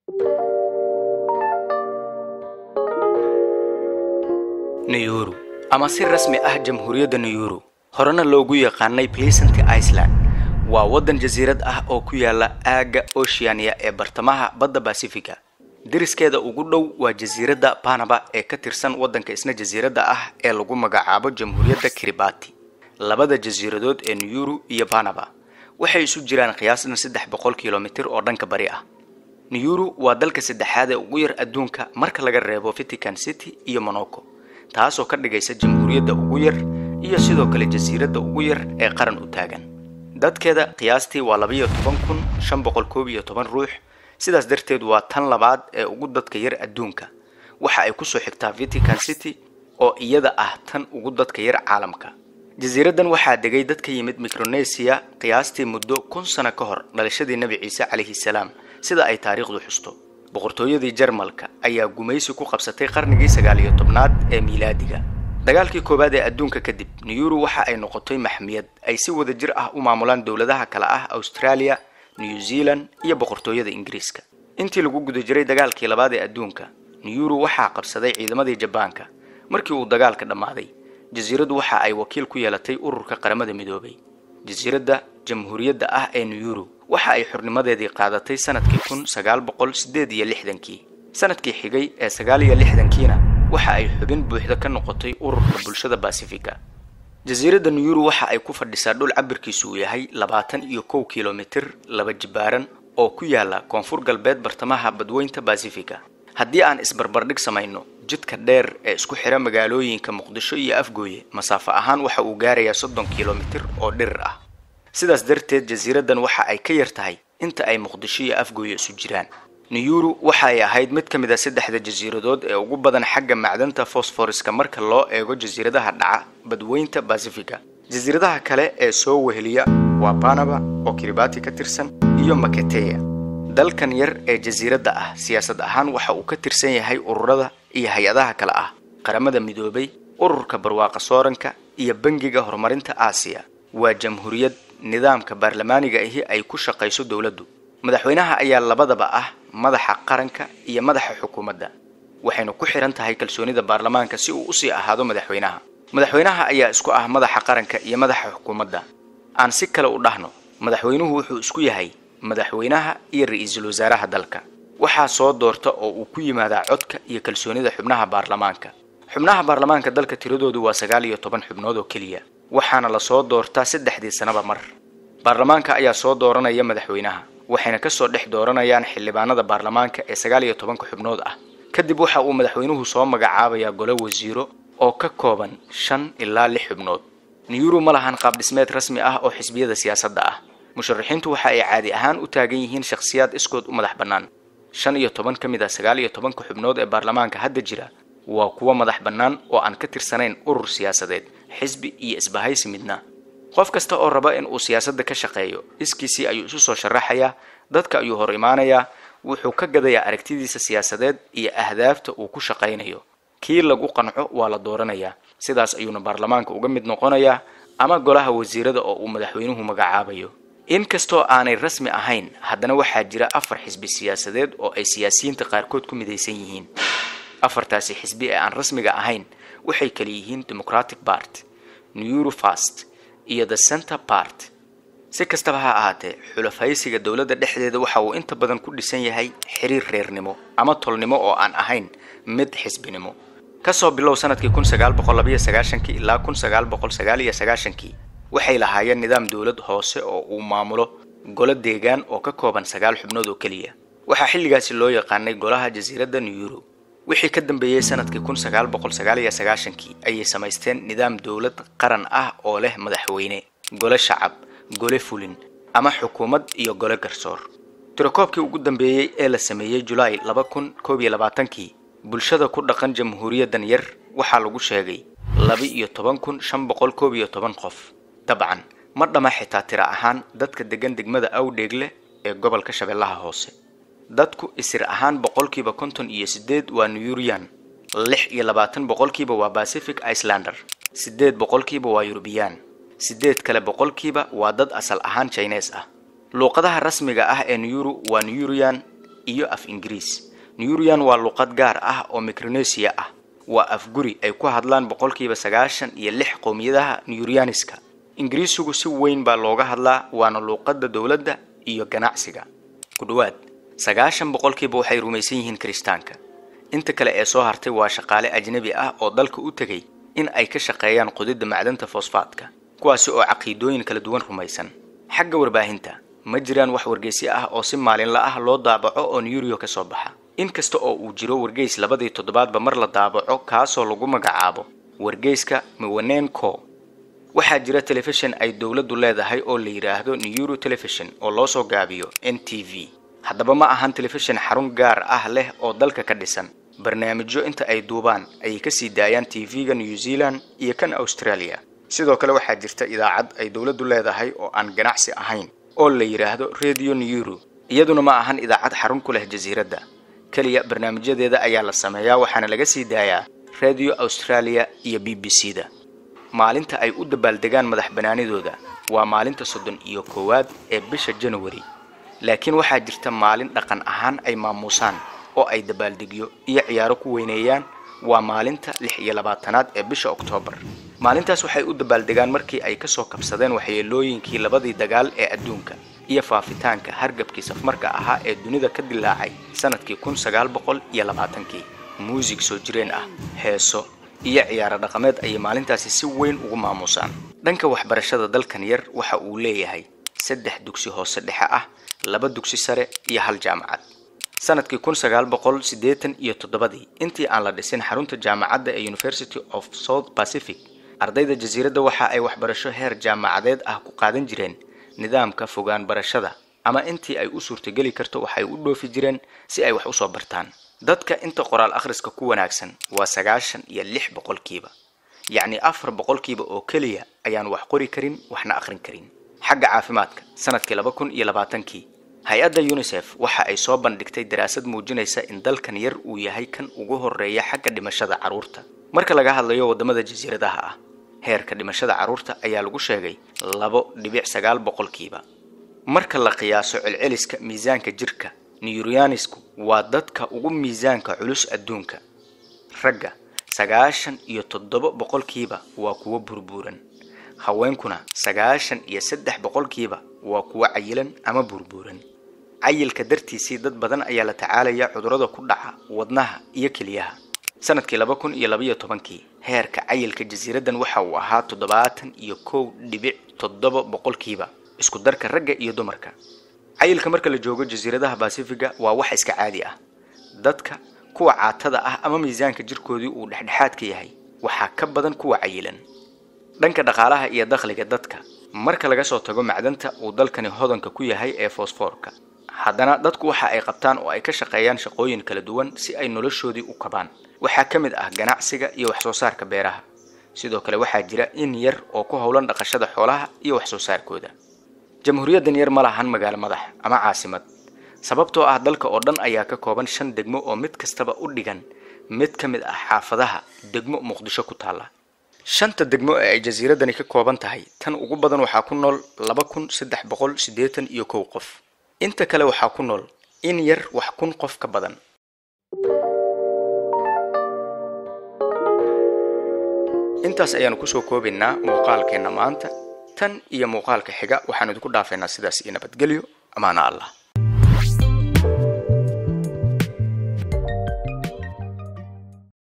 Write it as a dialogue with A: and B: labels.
A: nayuru ama si rasmi ah jamhuuriyadda nayuru horena loogu yaqaanay pleasant iceland waa waddan jasiirad ah oo ku yaala aagga oceania ee bartamaha badda basifiga deriskeeda ugu dhow waa jasiiradda panaba ee ka tirsan waddanka isna jasiiradda ah ee lagu magacaabo jamhuuriyadda kiribati labada jasiiradood ee nayuru iyo panaba waxay isu jiraan qiyaasna saddex boqol kilomitir oo dhanka bari ah nayuru waa dalka saddexaad ee ugu yar adduunka marka laga reebo vatican city iyo monaco taasoo ka dhigaysa jamhuuriyadda ugu yar iyo sidoo kale jasiiradda ugu yar ee qaran u taagan dadkeeda qiyaastii waa labayo toban kun shan boqol koob iyo toban ruux sidaas darteed waa tan labaad ee ugu dadka yar adduunka waxa ay kusoo xigtaa vatican city oo iyada ah tan ugu dadka yar caalamka jasiiraddan waxaa degay dad ka yimid micronesia qiyaastii muddo kun sano ka hor dhalashadii nebi ciise calayhi salaam sida ay taariikhdu xusto boqortooyadii jarmalka ayaa gumaysi ku qabsatay qarnigii sagaal iyo tobnaad ee miilaadiga dagaalkii koowaad ee adduunka kadib nayuru waxa ay noqotay maxmiyad ay si wada jir ah u maamulaan dowladaha kale ah australia new zealand iyo boqortooyada ingiriiska intii lagu guda jiray dagaalkii labaad ee adduunka nayuru waxaa qabsaday ciidamadii jabaanka markii uu dagaalka dhammaaday jasiiraddu waxa ay wakiil ku yeelatay ururka qaramada midoobay jasiiradda jamhuuriyadda ah ee nayuru waxa ay xurnimadeedii qaadatay sanadkii kun sagaal boqol sideed iyo lixdankii sanadkii xigay ee sagaal iyo lixdankiina waxa ay xubin buuxda ka noqotay ururka bulshada basifiga jasiiradda nayuru waxa ay ku fadhisaa dhul cabirkiisu uu yahay labaatan iyo kow kilomitir laba jibaaran oo ku yaala koonfur galbeed bartamaha badweynta basifiga haddii aan isbarbardhig samayno jidka dheer ee isku xira magaalooyinka muqdisho iyo afgooye masaafo ahaan waxa uu gaarayaa soddon kilomitir oo dhirir ah sidaas darteed jasiiraddan waxa ay ka yar tahay inta ay muqdisho iyo afgooye isu jiraan nayuru waxa ay ahayd mid ka mid a saddexda jasiiradood ee ugu badan xagga macdanta fosforiska marka loo eego jasiiradaha dhaca badweynta basifiga jasiiradaha kale ee soo weheliya waa panaba oo kiribati ka tirsan iyo maketeya dalkan yar ee jasiiradda ah siyaasad ahaan waxa uu ka tirsan yahay ururada iyo hay-adaha kale ah qaramada midoobay ururka barwaaqa sooranka iyo bangiga horumarinta aasiya waa jamhuuriyad nidaamka baarlamaaniga ahi ay ku shaqayso dowladdu madaxweynaha ayaa labadaba ah madaxa qaranka iyo madaxa xukuumadda waxayna ku xihan tahay kalsoonida baarlamaanka si uu usii ahaado madaxweynaha madaxweynaha ayaa isku ah madaxa qaranka iyo madaxa xukuumadda aan si kale u dhahno madaxweynuhu wuxuu isku yahay madaxweynaha iyo ra-iisul wasaaraha dalka waxaa soo doorta oo uu ku yimaadaa codka iyo kalsoonida xubnaha baarlamaanka xubnaha baarlamaanka dalka tiradoodu waa sagaal iyo toban xubnood oo keliya waxaana lasoo doortaa saddexdii sanaba mar baarlamaanka ayaa soo dooranaya madaxweynaha waxayna kasoo dhex dooranayaan xildhibaanada baarlamaanka ee sagaal iyo tobanka xubnood ah kadib waxa uu madaxweynuhu soo magacaabayaa golo wasiiro oo ka kooban shan ilaa lix xubnood nayuru ma lahan qaab dhismeed rasmi ah oo xisbiyada siyaasadda ah musharaxiintu waxa ay caadi ahaan u taagan yihiin shakhsiyaad iskood u madax bannaan shan iyo toban ka mid ah sagaal iyo tobanka xubnood ee baarlamaanka hadda jira waa kuwo madax bannaan oo aan ka tirsanayn urur siyaasadeed xisbi iyo isbahaysi midna qof kasta oo raba in uu siyaasadda ka shaqeeyo iskiisii ayuu isu soo sharaxayaa dadka ayuu hor imaanayaa wuxuu ka gadayaa aragtidiisa siyaasadeed iyo ahdaafta uu ku shaqaynayo kii lagu qanco waa la dooranayaa sidaas ayuuna baarlamaanka uga mid noqonayaa ama golaha wasiirada oo uu madaxweynuhu magacaabayo inkastoo aanay rasmi ahayn haddana waxaa jira afar xisbi siyaasadeed oo ay siyaasiyiinta qaarkood ku midaysan yihiin afartaasi xisbi ee aan rasmiga ahayn waxay kala yihiin democratic part newru fast iyo the center part si kastaba ha ahaatee xulafaysiga dowladda dhexdeeda waxa uu inta badan ku dhisan yahay xiriir reernimo ama tolnimo oo aan ahayn mid xisbinimo kasoo bilow sanadkii kun sagaal boqol labayo sagaashankii ilaa kun sagaal boqol sagaal iyo sagaashankii waxay lahaayeen nidaam dowlad hoose oo uu maamulo golo deegaan oo ka kooban sagaal xubnood oo keliya waxaa xilligaasi loo yaqaanay golaha jasiiradda neyuru wixii ka dambeeyey sanadkii kun sagaal boqol sagaal iyo sagaashankii ayay samaysteen nidaam dowlad qaran ah oo leh madaxweyne gole shacab gole fulin ama xukuumad iyo gole garsoor tirakoobkii ugu dambeeyey ee la sameeyey julaay laba kun koob iyo labaatankii bulshada ku dhaqan jamhuuriyaddan yar waxaa lagu sheegay laba iyo toban kun shan boqol koob iyo toban qof dabcan ma dhama xitaa tira ahaan dadka degan degmada awdheegle ee gobolka shabeellaha hoose dadku isir ahaan boqolkiiba konton iyo sideed waa nuyurian lix iyo labaatan boqolkiiba waa pacific icelander sideed boqolkiiba waa yurubiyaan sideed kale boqolkiiba waa dad asal ahaan jines ah luuqadaha rasmiga ah ee nuyuru waa nuyurian iyo af ingiriis nuyurian waa luqad gaar ah oo micronesia ah waa afguri ay ku hadlaan boqolkiiba sagaashan iyo lix qowmiyadaha nuyurianiska ingiriisigu si weyn baa looga hadlaa waana luuqadda dowladda iyo ganacsiga ku dhowaad sagaashan boqolkiiba waxay rumaysan yihiin kiristaanka inta kale ee soo hartay waa shaqaale ajnabi ah oo dalka u tegay in ay ka shaqeeyaan qodidda macdanta fosfaadka kuwaasi oo caqiidooyin kala duwan rumaysan xagga warbaahinta ma jiraan wax wargeysyo ah oo si maalinla ah loo daabaco oo nuyuriyo ka soo baxa inkasta oo uu jiro wargeys labadii toddobaadba mar la daabaco kaasoo lagu magacaabo wargeyska miwanenco waxaa jira telefishin ay dowladdu leedahay oo la yidhaahdo neyuro telefishon oo loo soo gaabiyo n t v haddaba ma ahan telefishin xarun gaar ah leh oo dalka ka dhisan barnaamijyo inta ay duubaan ayay kasii daayaan tv-ga new zealand iyo kan australia sidoo kale waxaa jirta idaacad ay dowladdu leedahay oo aan ganacsi ahayn oo la yidhaahdo radio neyuro iyaduna ma ahan idaacad xarun ku leh jasiiradda keliya barnaamijyadeeda ayaa la sameeyaa waxaana laga sii daayaa radio australia iyo b b c da maalinta ay u dabaaldegaan madax banaanidooda waa maalinta soddon iyo koowaad ee bisha january laakiin waxaa jirta maalin dhaqan ahaan ay maamuusaan oo ay dabaaldegyo iyo ciyaaro ku weyneeyaan waa maalinta lix iyo labaatanaad ee bisha oktoobar maalintaas waxay u dabaaldegaan markii ay kasoo kabsadeen waxyeelooyinkii labadii dagaal ee adduunka iyo faafitaanka hargabkii safmarka ahaa ee dunida ka dilaacay sanadkii kun sagaal boqol iyo labaatankii muusig soo jireen ah heeso iyo ciyaaro dhaqameed ayay maalintaasi si weyn ugu maamuusaan dhanka waxbarashada dalkan yar waxa uu leeyahay saddex dugsi hoose dhexe ah laba dugsi sare iyo hal jaamacad sanadkii kun sagaal boqol siddeetan iyo toddobadii intii aan la dhisin xarunta jaamacadda ee university of south pacific ardayda jasiiradda waxa ay waxbarasho heer jaamacadeed ah ku qaadan jireen nidaamka fogaan barashada ama intii ay u suurtageli karto waxay u dhoofi jireen si ay wax usoo bartaan dadka inta qoraal akhriska ku wanaagsan waa sagaashan iyo lix boqolkiiba yacni afar boqolkiiba oo keliya ayaan wax qori karin waxna akhrin karin xagga caafimaadka sanadkii laba kun iyo labaatankii hay-adda unisef waxa ay soo bandhigtay daraasad muujinaysa in dalkan yar uu yahay kan ugu horeeya xagga dhimashada carruurta marka laga hadlayo waddamada jasiiradaha ah heerka dhimashada carruurta ayaa lagu sheegay labo dhibic sagaal boqolkiiba marka la qiyaaso celceliska miisaanka jirka neyurianisku waa dadka ugu miisaanka culus adduunka ragga sagaashan iyo toddoba boqolkiiba waa kuwo burbuuran haweenkuna sagaashan iyo saddex boqolkiiba waa kuwo cayilan ama burbuuran cayilka dartiisii dad badan ayaa la tacaalaya cudurrada ku dhaca wadnaha iyo keliyaha sanadkii laba kun iyo labaiyo tobankii heerka cayilka jasiiraddan waxa uu ahaa toddobaatan iyo kow dhibic toddoba boqolkiiba isku darka ragga iyo dumarka cayilka marka la joogo jasiiradaha basifiga waa wax iska caadi ah dadka kuwa caatada ah ama miisaanka jirkoodii uu dhexdhexaadka yahay waxaa ka badan kuwa cayilan dhanka dhaqaalaha iyo dakhliga dadka marka laga soo tago macdanta uu dalkani hodanka ku yahay ee fosfoorka haddana dadku waxa ay qabtaan oo ay ka shaqeeyaan shaqooyin kala duwan si ay noloshoodii u kabaan waxaa ka mid ah ganacsiga iyo wax soo saarka beeraha sidoo kale waxaa jira in yar oo ku howlan dhaqashada xoolaha iyo wax soo saarkooda jamhuuriyaddan yar ma lahan magaalo madax ama caasimad sababtoo ah dalka oo dhan ayaa ka kooban shan degmo oo mid kastaba u dhigan mid ka mid ah xaafadaha degmo muqdisho ku taalla shanta degmo ee ay jasiiraddani ka kooban tahay tan ugu badan waxaa ku nool laba kun saddex boqol siddeetan iyo kow qof inta kale waxaa ku nool in yar wax kun qof ka badan intaas ayaanu kusoo koobaynaa muuqaalkeenna maanta tan iyo muuqaalka xiga waxaan idinku dhaafaynaa sidaas iyo nabadgelyo amaana allah